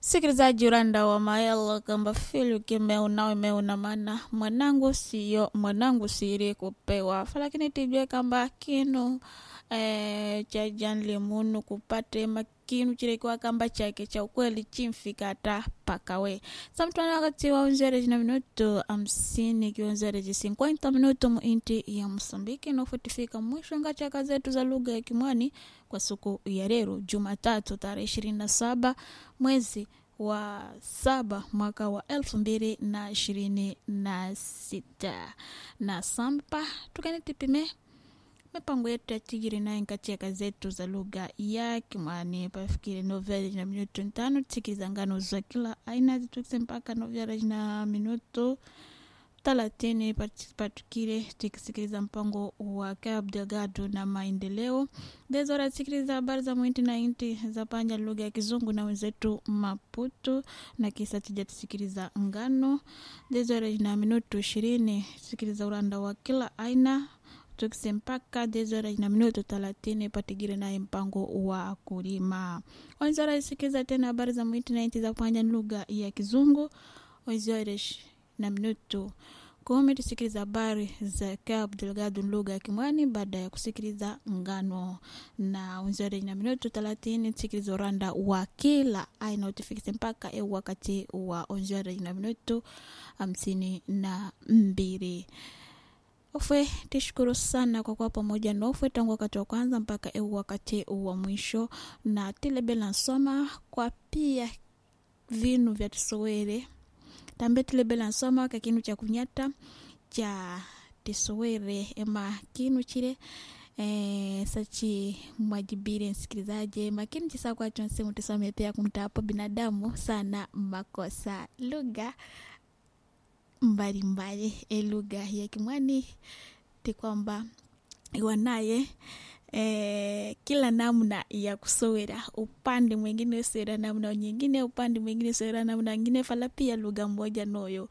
Sikilizaji uranda wa maelo kamba fili ukimeu nawe meuna mana mwanangu siyo mwanangu siri kupewa falakini tijue kamba kinu eh, cha janli munu kupate makinu chirekiwa kamba chake cha ukweli chimfika hata pakawe samtwana wakati wa unzere na minuto hamsini kiunzere ji 50 minuto muinti ya Msambiki na ufutifika mwisho nga chaka zetu za lugha ya Kimwani kwa siku ya leo Jumatatu tarehe 27 mwezi wa saba mwaka wa elfu mbili na ishirini na sita na sampa tukanitipime mipango yetu ya tigiri naye nkacheka zetu za lugha ya Kimwani pafikiri noveli na minuto ntano tikiriza ngano za kila aina zitukise mpaka noveli na minuto thelathini patukile tukisikiliza mpango wa Cabo Delgado na maendeleo dezora sikiliza habari za mwinti na inti za panja lugha ya kizungu na wenzetu Maputo na kisa tija tusikiliza ngano dezora na minuto ishirini sikiliza uranda wa kila aina tukise mpaka dezora na minuto thelathini patigire naye mpango wa kulima wenzora isikiliza tena habari za mwinti na inti za panja lugha ya kizungu wenzores na minuto kumi tusikiliza habari za Cabo Delgado lugha ya Kimwani baada ya kusikiliza ngano na wenzore na minuto thelathini tusikiliza uranda wa kila aina utufikise mpaka eu wakati wa wenzore na minuto hamsini na mbili ufwe tishukuru sana kwa kuwa pamoja nofwe tangu wakati wa kwanza mpaka eu wakati wa mwisho na tilebela nsoma kwa pia vinu vya tisowere tambe tilebela nsoma ka kinu cha kunyata cha tisowere ema kinu chile eh, sachi mwajibire msikilizaji makini chisakwa chonse tisome pia kumtapo binadamu sana makosa lugha mbalimbali e lugha ya kimwani ti kwamba iwanaye eh, kila namna ya kusowera upande mwingine usowera namna nyingine upande mwingine usowera namna nyingine fala pia lugha moja noyo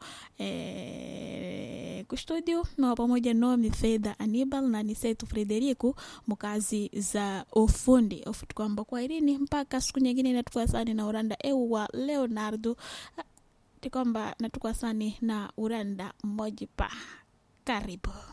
eh, kustudio na pamoja no mifedha Anibal na nisetu Frederico mkazi za ufundi ufuti kwamba kwa irini mpaka siku nyingine inatukua sani na uranda eu wa Leonardo ti kwamba natukwa sani na uranda mmoja pa karibu